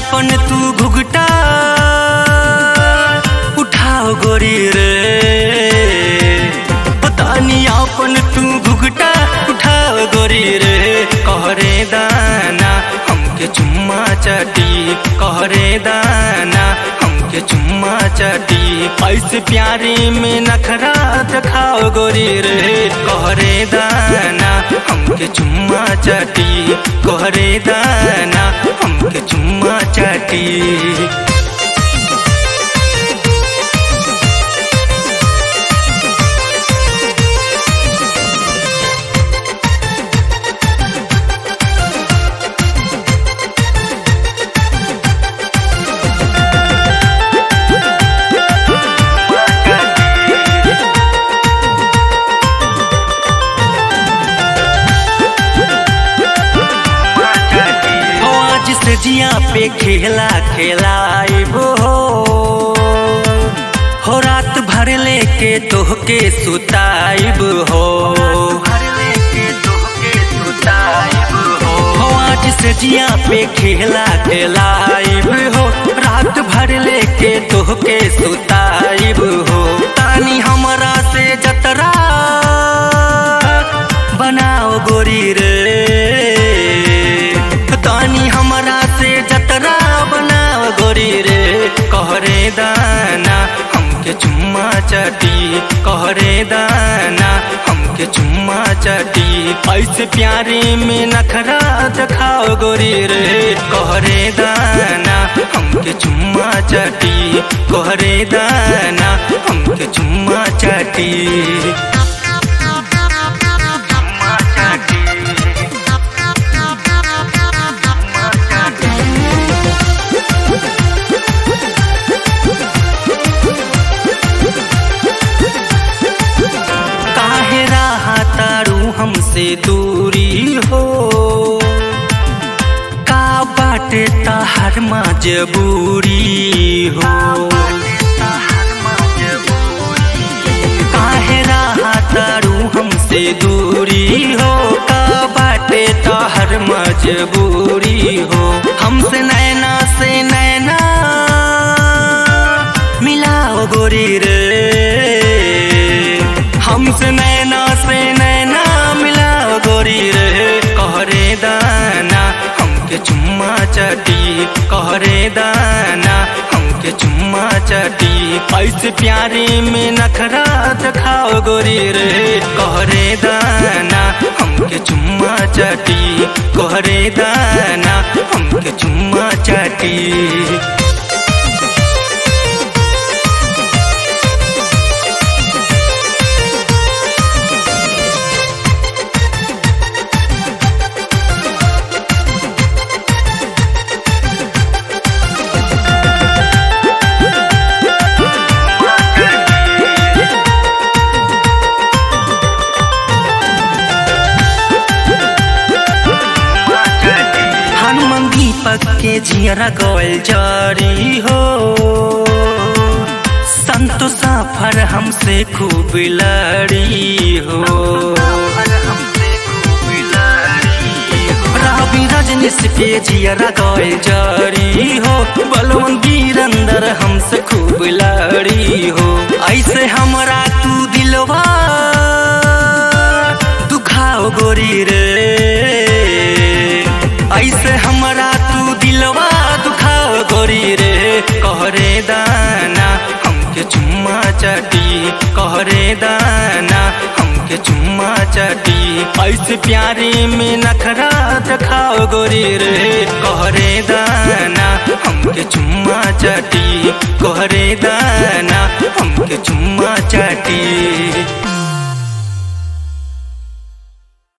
अपन तू घुघटा उठाओ गोरी रे तानी अपन तू घुघटा उठाओ गोरी रे कहरे दाना हमके चुम्मा चाटी कहरे दाना हमके चुम्मा चाटी ऐसे प्यारे में नखरा दिखाओ गोरी रे कहरे दाना हमके चुम्मा चाटी कहरे दाना हमके चुम्मा चाटी हो आज से जिया पे खेला खेलाइबो हो हो रात भर लेके तोहके सुताइब हो हो आज से जिया पे खेला खेलाइब हो रात भर लेके तोहके सुताइब हो तानी हमरा से जतरा बनाओ गोरी रे तानी हमरा से जतरा बनाओ गोरी रे कहरे दाना हमके चुम्मा चाटी कहरे दाना हमके चुम्मा चाटी ऐसे प्यारे में नखरा दिखाओ गोरी रे कहरे दाना हमके चुम्मा चाटी कहरे दाना हमके चुम्मा चाटी चुम्मा चाटी काहे रहा तारू हमसे दूरी हो का बाटे ताहर मजबूरी हो काहे रहा तारू हमसे दूरी हो का बाटे ताहर मजबूरी हो हमसे नैना से नैना मिलाओ गोरी रे हमसे नैना से नैना मिलाओ गोरी रे कहरे दाना हमके चुम्मा चाटी कहरे दाना हमके चुम्मा चाटी ऐसे प्यारे में नखरा दिखाओ गोरी रे कहरे दाना हमके चुम्मा चाटी कहरे दाना हमके चुम्मा चाटी हनुमान दीपक के जियरा गोल जारी हो संतो सफर हमसे खूब लड़ी हो रवि रजनीश के जियरा गोल जारी हो बलवन वीरंदर हमसे खूब लड़ी हो ऐसे हमरा तू दिलवा दुखाओ गोरी रे ऐसे हमरा तू दिलवा दुखाओ गोरी रे कहरे दाना हमके चुम्मा चाटी कहरे दाना हमके चुम्मा चाटी ऐसे प्यारे में नखरा दिखाओ गोरी रे कहरे दाना हमके चुम्मा